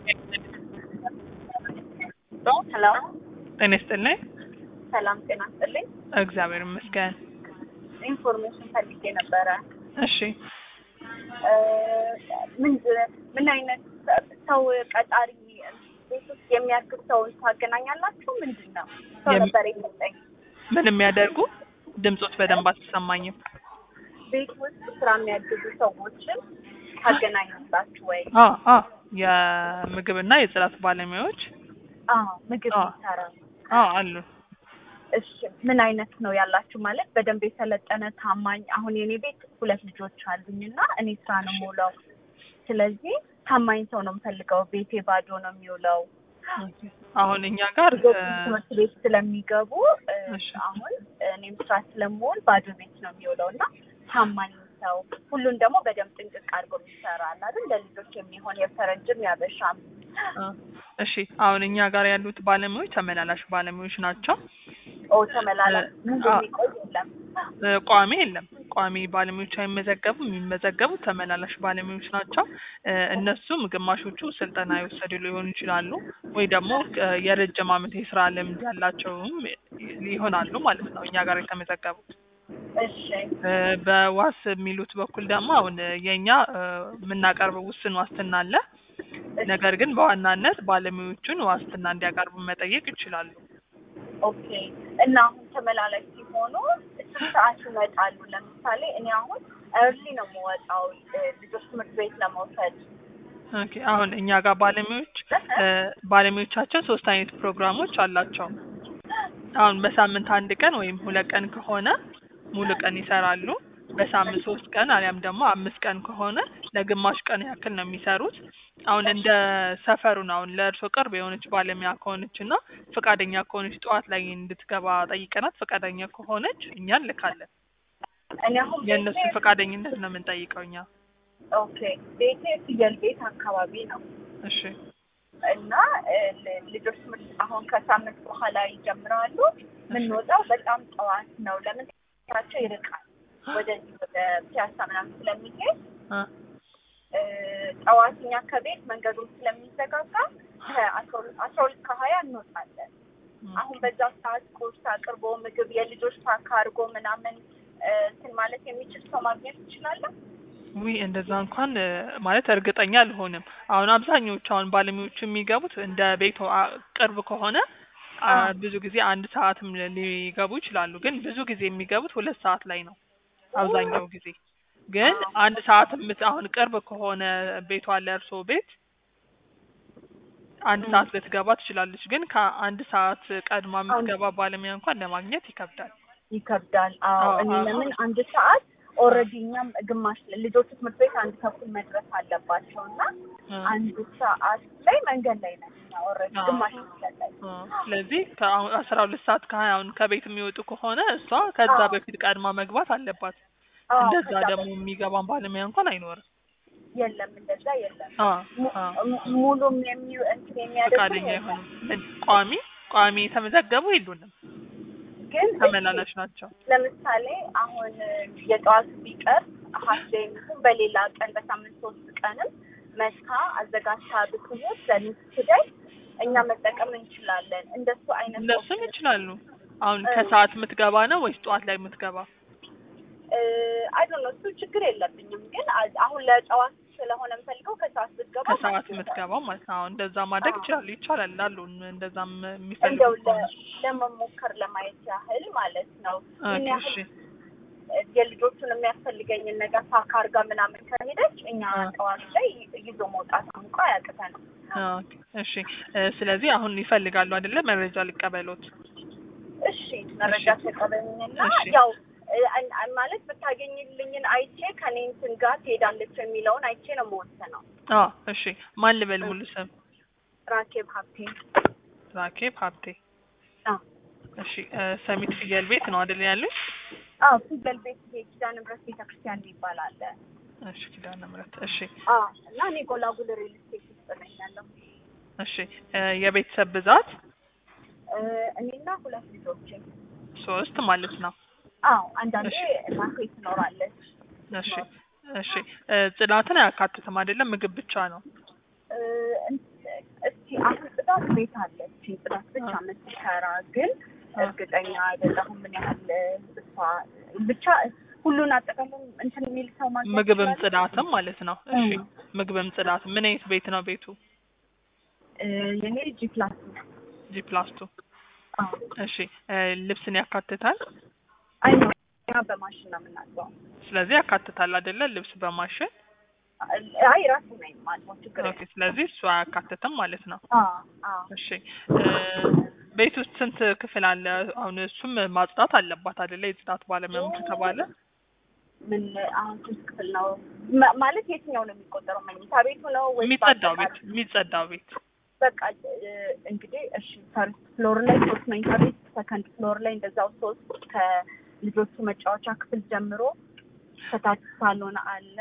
ሄሎ ጤና ይስጥልኝ። ሰላም ጤና ይስጥልኝ። እግዚአብሔር ይመስገን። ኢንፎርሜሽን ፈልጌ ነበረ። እሺ እ ምን ምን አይነት ሰው ቀጣሪ ቤት ውስጥ የሚያግብ ሰውን ታገናኛላችሁ? ምንድን ነው ሰው የም- ነበር የሰጠኝ። ምን የሚያደርጉ ድምፆት በደንብ አትሰማኝም። ቤት ውስጥ ስራ የሚያግዙ ሰዎችን ታገናኛላችሁ ወይ? አ አ የምግብና የጽዳት ባለሙያዎች አዎ ምግብ አዎ። ይሰራ። አ አሉ። እሺ ምን አይነት ነው ያላችሁ? ማለት በደንብ የሰለጠነ ታማኝ። አሁን የኔ ቤት ሁለት ልጆች አሉኝ እና እኔ ስራ ነው የምውለው። ስለዚህ ታማኝ ሰው ነው የምፈልገው። ቤቴ ባዶ ነው የሚውለው። አሁን እኛ ጋር ልጆች እ፣ ትምህርት ቤት ስለሚገቡ እ፣ እሺ። አሁን እኔም ስራ ስለምውል ባዶ ቤት ነው የሚውለው እና ታማኝ ሰው ሁሉን ደግሞ በደንብ ጥንቅቅ አድርጎ የሚሰራ አለ አይደል? ለልጆች የሚሆን የፈረንጅም ያበሻም አ፣ እሺ አሁን እኛ ጋር ያሉት ባለሙያዎች ተመላላሽ ባለሙያዎች ናቸው። ኦ ተመላላሽ ሙሉ አዎ። የሚቆይ የለም። እ፣ ቋሚ የለም። ቋሚ ባለሙያዎች አይመዘገቡም። የሚመዘገቡት ተመላላሽ ባለሙያዎች ናቸው። እ፣ እነሱም ግማሾቹ ስልጠና የወሰዱ ሊሆኑ ይችላሉ ወይ ደግሞ እ፣ የረጅም ዓመት የስራ ልምድ ያላቸውም ይሆናሉ ማለት ነው እኛ ጋር የተመዘገቡት። እሺ እ፣ በዋስ የሚሉት በኩል ደግሞ አሁን የእኛ እ፣ የምናቀርበው ውስን ዋስትና አለ። ነገር ግን በዋናነት ባለሙያዎቹን ዋስትና እንዲያቀርቡ መጠየቅ ይችላሉ። ኦኬ እና አሁን ተመላላሽ ሲሆኑ ስንት ሰዓት ይመጣሉ? ለምሳሌ እኔ አሁን እርሊ ነው የምወጣው እ፣ ልጆች ትምህርት ቤት ለመውሰድ ኦኬ አሁን እኛ ጋር ባለሙያዎች እ፣ ባለሙያዎቻችን ሶስት አይነት ፕሮግራሞች አላቸው። አሁን በሳምንት አንድ ቀን ወይም ሁለት ቀን ከሆነ ሙሉ ቀን ይሰራሉ። በሳምንት ሶስት ቀን አሊያም ደግሞ አምስት ቀን ከሆነ ለግማሽ ቀን ያክል ነው የሚሰሩት። አሁን እንደ ሰፈሩ ነው። አሁን ለእርሶ ቅርብ የሆነች ባለሙያ ከሆነች እና ፈቃደኛ ከሆነች ጠዋት ላይ እንድትገባ ጠይቀናት ፈቃደኛ ከሆነች እኛ እንልካለን። እኔ አሁን የእነሱ ቤቴ ፈቃደኝነት ነው የምንጠይቀው እኛ። ኦኬ ቤቴ ፍየል ቤት አካባቢ ነው እሺ እና እ፣ ል- ልጆች ትምህርት አሁን ከሳምንት በኋላ ይጀምራሉ። የምንወጣው በጣም ጠዋት ነው። ለምን ታቸው ይርቃል ወደዚህ ወደ ፒያሳ ምናምን ስለሚሄድ አ እ፣ ጠዋት እኛ ከቤት መንገዱን ስለሚዘጋጋ ከአስራ ሁለት አስራ ሁለት ከሀያ እንወጣለን። አሁን በዛ ሰዓት ቁርስ አቅርቦ ምግብ የልጆች ፓክ አድርጎ ምናምን እ፣ እንትን ማለት የሚችል ሰው ማግኘት እንችላለን። ዊ እንደዛ እንኳን እ፣ ማለት እርግጠኛ አልሆንም። አሁን አብዛኞቹ አሁን ባለሙያዎቹ የሚገቡት እንደ ቤቱ አ- ቅርብ ከሆነ አ፣ አዎ። ብዙ ጊዜ አንድ ሰዓትም ሊ- ሊገቡ ይችላሉ። ግን ብዙ ጊዜ የሚገቡት ሁለት ሰዓት ላይ ነው አብዛኛው ጊዜ። ግን አዎ። አንድ ሰዓት የምት አሁን ቅርብ ከሆነ ቤቷ ለእርሶ ቤት አንድ ም። ሰዓት ልትገባ ትችላለች። ግን ከአንድ ሰዓት ቀድማ የምትገባ ባለሙያ እንኳን ለማግኘት ይከብዳል። ይከብዳል። አዎ አዎ፣ እኔ አዎ። ለምን አንድ ሰዓት ኦልሬዲ እኛም ግማሽ ልጆቹ ትምህርት ቤት አንድ ተኩል መድረስ አለባቸው እና እ፣ አንድ ሰዓት ላይ መንገድ ላይ ነን እኛ ኦልሬዲ አዎ። ግማሽ መንገድ ላይ እ፣ ስለዚህ ከአሁን አስራ ሁለት ሰዓት ከሀያ አሁን ከቤት የሚወጡ ከሆነ እሷ ከዛ አዎ። በፊት ቀድማ መግባት አለባት። አዎ፣ እንደዛ ከዛ ደግሞ የሚገባን ባለሙያ እንኳን አይኖርም። የለም እንደዛ የለም። አ mu- አ mu- ሙሉም የሚ እንትን የሚያደርጉ ፈቃደኛ የለም። አይሆንም። ቋሚ ቋሚ የተመዘገቡ የሉንም፣ ግን ተመላላሽ ናቸው። ለምሳሌ አሁን የጠዋቱ ቢቀር ሀስዴም ይሁን በሌላ ቀን በሳምንት ሶስት ቀንም መስካ አዘጋጅታ ብትሞት ለሚስደይ እኛ መጠቀም እንችላለን። እንደሱ አይነት እነሱም ይችላሉ። አሁን እ። ከሰዓት የምትገባ ነው ወይስ ጠዋት ላይ የምትገባ? አይዶን ነው እሱ ችግር የለብኝም። ግን አ- አሁን ለጠዋት ስለሆነ የምፈልገው ከሰዓት ብትገባ ከሰዓት ማለት ነው። የምትገባው ማለት ነው። አሁን እንደዛ ማድረግ አዎ። ይችላሉ፣ ይቻላል አሉ እንደዛም የሚፈልጉ እንደው ከሆነ። ለ- ለመሞከር ለማየት ያህል ማለት ነው። ምን ኦኬ፣ ያህል እሺ የልጆቹን የሚያስፈልገኝን ነገር ፓክ አድርጋ ምናምን ከሄደች እኛ አ። ጠዋት ላይ ይዞ መውጣት እንኳ አያቅተንም። ኦኬ፣ እሺ እ፣ ስለዚህ አሁን ይፈልጋሉ አይደለ? መረጃ ሊቀበሉት። እሺ መረጃ ተቀበኝና እሺ። ያው እ፣ አን- አን- ማለት ብታገኝልኝን አይቼ ከኔ እንትን ጋር ትሄዳለች የሚለውን አይቼ ነው የምወስነው። አ እሺ ማን ልበል ሙሉ ስም? ራኬብ ሀብቴ ራኬብ ሀብቴ። አዎ እሺ እ፣ ሰሚት ፍየል ቤት ነው አይደል ያሉኝ? አዎ ፊደል ቤት ይሄ ኪዳነ ምሕረት ቤተክርስቲያን ይባላል። እሺ ኪዳነ ምሕረት። እሺ አዎ እና እኔ ጎላጉል ሪል ስቴት ውስጥ ነኝ ያለው እሺ እ፣ የቤተሰብ ብዛት እ፣ እኔና ሁለት ልጆቼ። ሶስት ማለት ነው። አዎ አንዳንዴ እሺ። እናቴ ትኖራለች። እሺ እሺ እ፣ ጽዳትን አያካትትም አይደለም? ምግብ ብቻ ነው። እ፣ እቺ አሁን ጽዳት ቤት አለች ጽዳት ብቻ የምትሰራ ግን እርግጠኛ አይደለሁም ምን ያህል እሷ ብቻ ሁሉን አጠቃላይ እንትን የሚል ሰው ማግኘት ምግብም ይችላል? ጽዳትም ማለት ነው። እሺ ምግብም ጽዳትም ምን አይነት ቤት ነው ቤቱ? እ የኔ ጂ ፕላስ ነው። ጂ ፕላስ ቱ አዎ። እሺ እ ልብስን ያካትታል? አይ ነው እኛ በማሽን ነው የምናጥበው። ስለዚህ ያካትታል አይደለ? ልብስ በማሽን አይ ራሱ ነው የማጥበው ችግር ኦኬ። ስለዚህ እሱ አያካትትም ማለት ነው። አዎ አዎ እሺ እ ቤት ውስጥ ስንት ክፍል አለ? አሁን እሱም ማጽዳት አለባት አይደለ? የጽዳት ባለሙያም ከተባለ ምን አሁን ስንት ክፍል ነው ማ- ማለት የትኛው ነው የሚቆጠረው? መኝታ ቤቱ ነው ወይስ የሚጸዳው ቤት በአጠቃላይ? የሚጸዳው ቤት በቃ እ እንግዲህ እሺ ፈርስት ፍሎር ላይ ሶስት መኝታ ቤት፣ ሰከንድ ፍሎር ላይ እንደዛው ሶስት ከልጆቹ መጫወቻ ክፍል ጀምሮ ከታች ሳሎን አለ።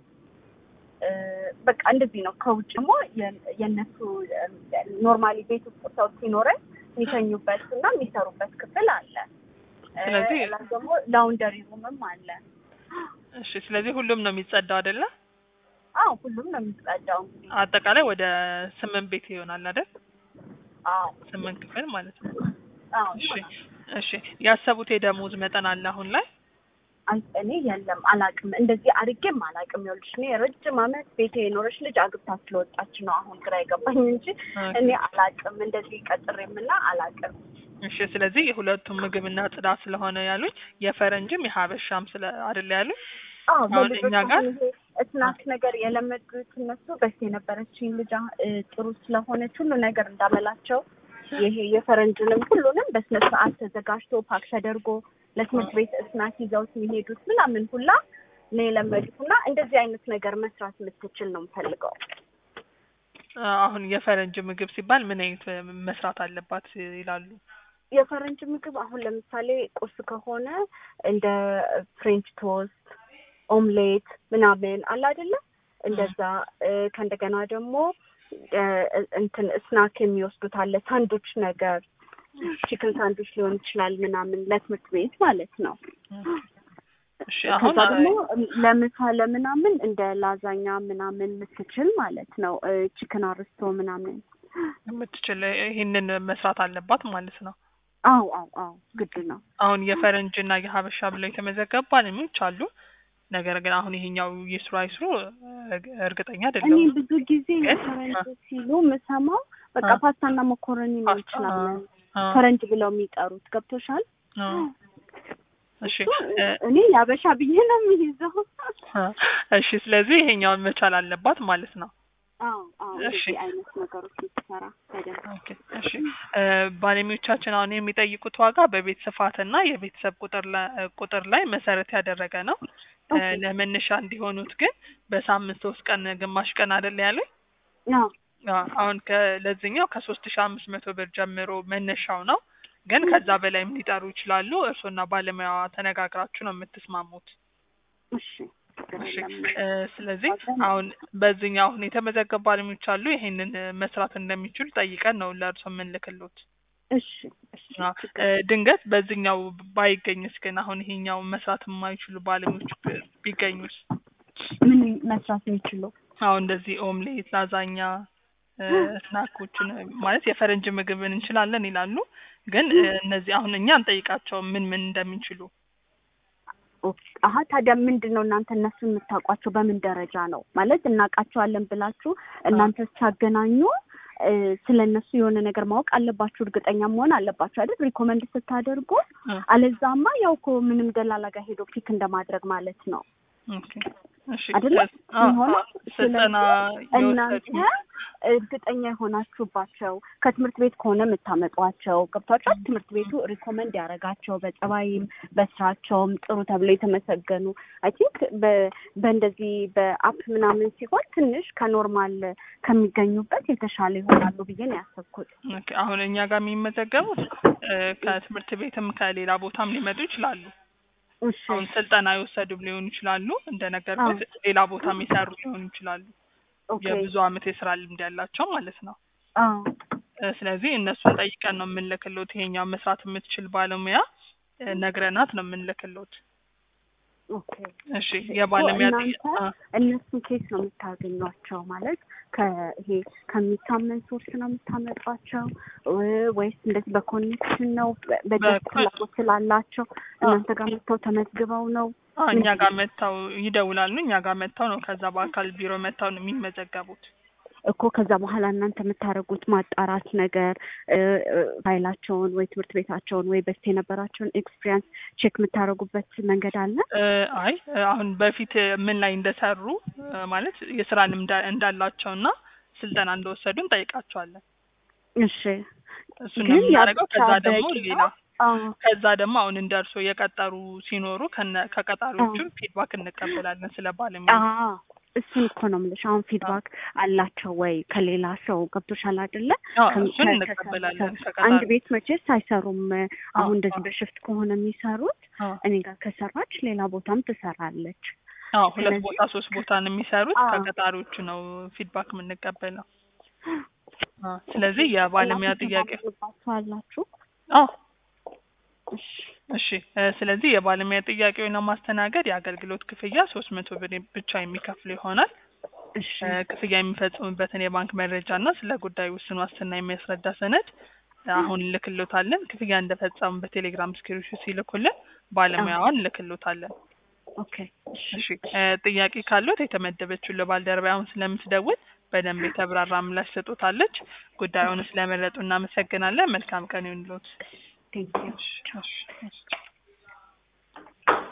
እ በቃ እንደዚህ ነው። ከውጭ ደግሞ የ- የእነሱ ኖርማሊ ቤት ውስጥ ሰው ሲኖረን የሚተኙበት እና የሚሰሩበት ክፍል አለ። እ ስለዚህ- ላይ ደግሞ ላውንደሪ ሩምም አለ። እሺ። ስለዚህ ሁሉም ነው የሚጸዳው አይደለ? አዎ ሁሉም ነው የሚጸዳው እንግዲህ። አጠቃላይ ወደ ስምንት ቤት ይሆናል አይደል? አዎ ስምንት ክፍል ማለት ነው። አዎ እሺ እሺ። ያሰቡት የደሞዝ መጠን አለ አሁን ላይ? አይ እኔ የለም አላቅም፣ እንደዚህ አድርጌም አላቅም። ይኸውልሽ እኔ ረጅም ዓመት ቤቴ የኖረች ልጅ አግብታ ስለወጣች ነው አሁን ግራ የገባኝ እንጂ እኔ አላቅም፣ እንደዚህ ቀጥሬምና አላቅም። እሺ። ስለዚህ የሁለቱም ምግብና ጽዳት ስለሆነ ያሉኝ የፈረንጅም የሀበሻም ስለ አይደለ ያሉኝ? አዎ አሁን በልጆች እኛ ጋር- አሁን ይሄ ስናክ ነገር የለመዱት እነሱ በፊት የነበረችኝ ልጅ አ- እ ጥሩ ስለሆነች ሁሉ ነገር እንዳመላቸው ይሄ የፈረንጅንም ሁሉንም በስነ ስርዓት ተዘጋጅቶ ፓክ ተደርጎ ለትምህርት ቤት ስናክ ይዘውት የሚሄዱት ምናምን ሁላ ነው የለመዱት እና እንደዚህ አይነት ነገር መስራት የምትችል ነው የምፈልገው። አሁን የፈረንጅ ምግብ ሲባል ምን አይነት መስራት አለባት ይላሉ? የፈረንጅ ምግብ አሁን ለምሳሌ ቁርስ ከሆነ እንደ ፍሬንች ቶስት፣ ኦምሌት ምናምን አለ አይደለ? እንደዛ እ ከእንደገና ደግሞ እ እንትን ስናክ የሚወስዱት አለ ሳንዱች ነገር ቺክን ሳንዱች ሊሆን ይችላል ምናምን ለትምህርት ቤት ማለት ነው። እሺ አሁን ከዛ ደግሞ ለምሳ ለምናምን እንደ ላዛኛ ምናምን ምትችል ማለት ነው። ቺክን አርስቶ ምናምን የምትችል ይሄንን መስራት አለባት ማለት ነው። አው አው አው ግድ ነው። አሁን የፈረንጅ እና የሀበሻ ብለው የተመዘገቡ ባለሙያዎች አሉ። ነገር ግን አሁን ይሄኛው ይስሩ አይስሩ እርግ- እርግጠኛ እኔ አይደለሁም። ብዙ ጊዜ ግን- የፈረንጅ ሲሉ የምሰማው በቃ አ- ፓስታና መኮረኒ ነው ፓስታ- ይችላለን አ- ፈረንጅ ብለው የሚጠሩት ገብቶሻል? አ- እሺ እሱ እ፣ እኔ ያበሻ ብዬ ነው የሚይዘው። አ፣ እሺ ስለዚህ ይሄኛውን መቻል አለባት ማለት ነው። አዎ አዎ እሺ። እንደዚህ አይነት ነገሮች የምትሰራ በደንብ ኦኬ እሺ እ፣ ባለሙያዎቻችን አሁን የሚጠይቁት ዋጋ በቤት ስፋትና የቤተሰብ ቁጥር ላይ ቁጥር ላይ መሰረት ያደረገ ነው። እ፣ ኦኬ። ለመነሻ እንዲሆኑት ግን በሳምንት ሶስት ቀን ግማሽ ቀን አይደል ያሉኝ? አዎ አዎ፣ አሁን ከለዚህኛው ከሶስት ሺ አምስት መቶ ብር ጀምሮ መነሻው ነው። ግን ከዛ በላይም ሊጠሩ ይችላሉ። እርስዎና ባለሙያዋ ተነጋግራችሁ ነው የምትስማሙት። እሺ ችግር እሺ የለም። እ፣ ስለዚህ አሁን በዚህኛው አሁን የተመዘገቡ ባለሙያዎች አሉ። ይሄንን እ፣ መስራት እንደሚችሉ ጠይቀን ነው ለእርሶ የምንልክሎት። እሺ እሺ አዎ፣ እ፣ ድንገት በዚህኛው ባይገኝስ ግን አሁን ይሄኛው መስራት የማይችሉ ባለሙያዎች ብ- ቢገኙስ? ምን መስራት የሚችሉ አሁን እንደዚህ ኦምሌት፣ ላዛኛ እ፣ ስናኮችን እ፣ ማለት የፈረንጅ ምግብን እንችላለን ይላሉ። ግን እ፣ እነዚህ አሁን እኛ እንጠይቃቸው ምን ምን እንደሚችሉ ኦኬ። አሀ ታዲያ ምንድን ነው እናንተ እነሱ የምታውቋቸው በምን ደረጃ ነው ማለት እናውቃቸዋለን ብላችሁ እናንተ ስታገናኙ እ፣ ስለ እነሱ የሆነ ነገር ማወቅ አለባችሁ፣ እርግጠኛ መሆን አለባችሁ አይደል? ሪኮመንድ ስታደርጉ እ፣ አለዛማ ያው እኮ ምንም ደላላ ጋር ሄዶ ፒክ እንደማድረግ ማለት ነው ኦኬ እሺ አይደለ? አዎ፣ የሚሆነው አዎ፣ ስልጠና እናንተ የወሰዱ እርግጠኛ የሆናችሁባቸው ከትምህርት ቤት ከሆነ የምታመጧቸው ገብቷቸው ትምህርት ቤቱ ሪኮመንድ ያደረጋቸው በጸባይም በስራቸውም ጥሩ ተብለው የተመሰገኑ አይ ቲንክ በእንደዚህ በአፕ ምናምን ሲሆን ትንሽ ከኖርማል ከሚገኙበት የተሻለ ይሆናሉ ብዬ ነው ያሰብኩት። ኦኬ፣ አሁን እኛ ጋር የሚመዘገቡት እ፣ ከትምህርት ቤትም ከሌላ ቦታም ሊመጡ ይችላሉ። እሺ አሁን ስልጠና የወሰዱም ሊሆኑ ይችላሉ። እንደነገርኩት ሌላ ቦታ የሚሰሩ ሊሆኑ ይችላሉ። ኦኬ የብዙ አመት የስራ ልምድ ያላቸው ማለት ነው። አዎ እ፣ ስለዚህ እነሱን ጠይቀን ነው የምንልክሎት። ይሄኛው መስራት የምትችል ባለሙያ እ፣ ነግረናት ነው የምንልክሎት። ኦኬ እሺ የባለሙያ ጥያ- እናንተ አ፣ እነሱን ኬስ ነው የምታገኟቸው ማለት ከይሄ ከሚታመን ሶርስ ነው የምታመጧቸው እ- ወይስ እንደዚህ በኮኔክሽን ነው በ- በጀት በኮ- ፍላጎት ስላላቸው እናንተ ጋር መጥተው ተመዝግበው ነው አ፣ እኛ ጋር መጥተው ይደውላሉ። እኛ ጋር መጥተው ነው ከዛ በአካል ቢሮ መጥተው ነው የሚመዘገቡት። እኮ ከዛ በኋላ እናንተ የምታደርጉት ማጣራት ነገር እ፣ እ፣ ፋይላቸውን ወይ ትምህርት ቤታቸውን ወይ በፊት የነበራቸውን ኤክስፒሪያንስ ቼክ የምታደርጉበት መንገድ አለ? እ፣ አይ እ፣ አሁን በፊት ምን ላይ እንደሰሩ እ፣ ማለት የስራ ልምድ እንዳላቸው እና ስልጠና እንደወሰዱ እንጠይቃቸዋለን። እሺ እሱን ነው ግን የምናደርገው። ያብቻ ከዛ ደግሞ በቂ ነው? ሌላ አዎ ከዛ ደግሞ አሁን እንደ እርሶ የቀጠሩ ሲኖሩ ከነ ከቀጣሪዎቹ ፊድባክ እንቀበላለን ስለ ባለሙያ አዎ እሱን እኮ ነው የምልሽ። አሁን ፊድባክ አላቸው ወይ ከሌላ ሰው ገብቶሻል አይደለ? አዎ፣ ከም- እሱን ከ- እንቀበላለን አንድ ከቀጣሪ ቤት መቼስ አይሰሩም። አሁን አዎ፣ እንደዚህ አዎ። በሽፍት ከሆነ የሚሰሩት አዎ እኔ ጋር ከሰራች ሌላ ቦታም ትሰራለች። አዎ ሁለት ስለዚህ- ቦታ ሶስት ቦታ ነው የሚሰሩት። አዎ። ከቀጣሪዎቹ ነው ፊድባክ የምንቀበለው። አዎ፣ ስለዚህ የባለሙያ ጥያቄ አላችሁ? አዎ እሺ እሺ እ፣ ስለዚህ የባለሙያ ጥያቄውን ለማስተናገድ የአገልግሎት ክፍያ ሶስት መቶ ብር ብቻ የሚከፍሉ ይሆናል። እሺ እ፣ ክፍያ የሚፈጽሙበትን የባንክ መረጃ እና ስለ ጉዳዩ ውስን ዋስትና የሚያስረዳ ሰነድ አሁን ልክሎታለን። ክፍያ እንደፈጸሙ በቴሌግራም ስክሪንሾት ሲልኩልን ባለሙያዋን ልክሎታለን። ኦኬ እሺ እሺ እ፣ ጥያቄ ካሉት የተመደበችው ለባልደረባ አሁን ስለምትደውል በደንብ የተብራራ ምላሽ ሰጡታለች። ጉዳዩን ስለመረጡ እናመሰግናለን። መልካም ቀን ይሁንልዎት። ቴንክ ዩ እሺ፣ እሺ፣ እሺ።